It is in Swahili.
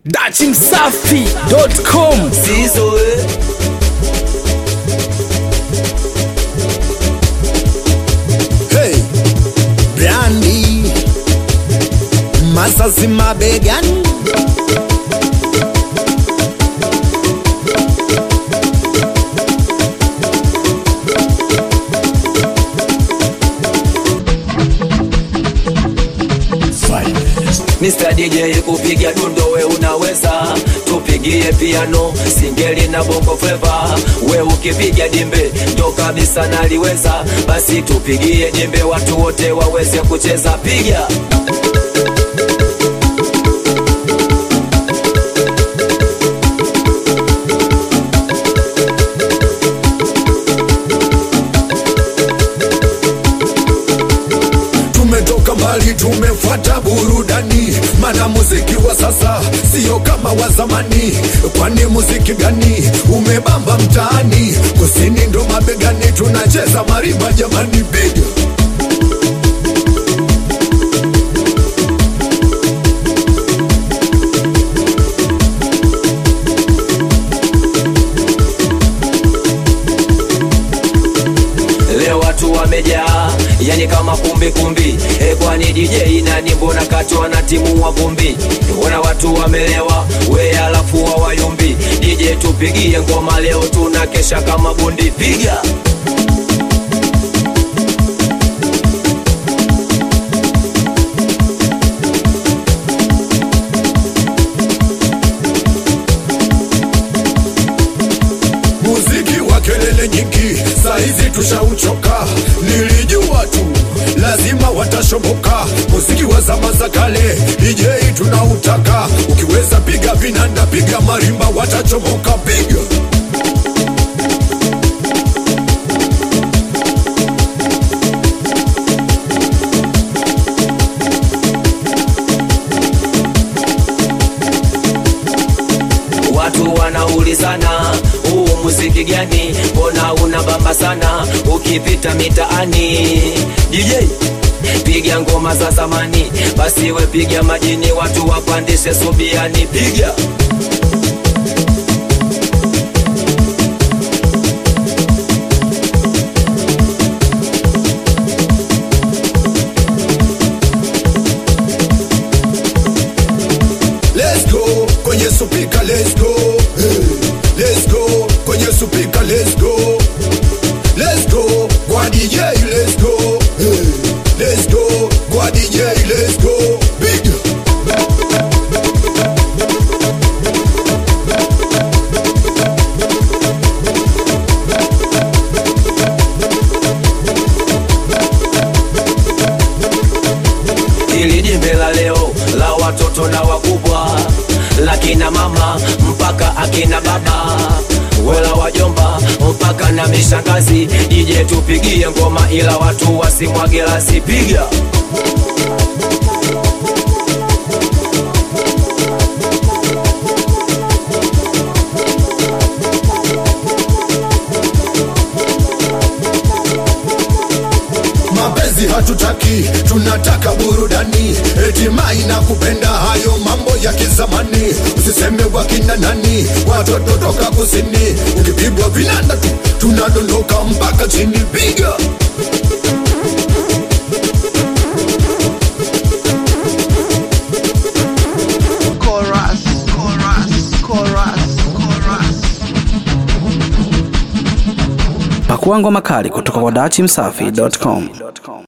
dachimsafi.com Sizo eh. Hey, Brandi Masasi mabegani Mr. DJ kupiga dundo we unaweza, tupigie piano, singeli na bongo flava. We ukipiga jembe ndo kabisa naliweza, basi tupigie jembe watu wote waweze kucheza. Piga Tumetoka mbali, tumefuata burudani, mana muziki wa sasa sio kama wa zamani. Kwani muziki gani umebamba mtaani? Kusini ndo mabegani, tunacheza marimba jamani, piga leo watu wamejaa, yani kama kumbi kumbi. E, kwani DJ nani? Mbona kachwa na timu wa vumbi? Mbona watu wamelewa, we alafu hawayumbi. DJ tupigie ngoma leo, tuna kesha kama bundi. Piga muziki wa kelele nyingi, saizi tushauchoka. Nilijua tu lazima watashoboka. Muziki wa zama za kale, DJ tunautaka. Ukiweza piga vinanda, piga marimba, watachomoka. Piga Watu wanaulizana huu muziki gani, mbona unabamba sana ukipita mitaani? DJ piga ngoma za zamani, basi we piga majini, watu wapandishe subiani, piga let's go kwenye supika, let's go hey. let's go kwenye supika, let's go let's go kwa DJ, let's go hey. let's go kwa DJ, let's go piga ili jimbe la leo la watoto na wakubwa, la kina mama mpaka akina baba, wala wajomba mpaka na mishangazi. DJ tupigie ngoma, ila watu wasimwage lasi, piga mapenzi hatutaki, tunataka burudani. Eti mai na kupenda hayo mambo ya kizamani, usiseme wakina nani, watoto toka kusini. Ukipigwa vinanda tu tunadondoka mpaka chini, piga chorus, chorus, chorus, chorus. pakua ngoma kali kutoka kwa dachimsafi.com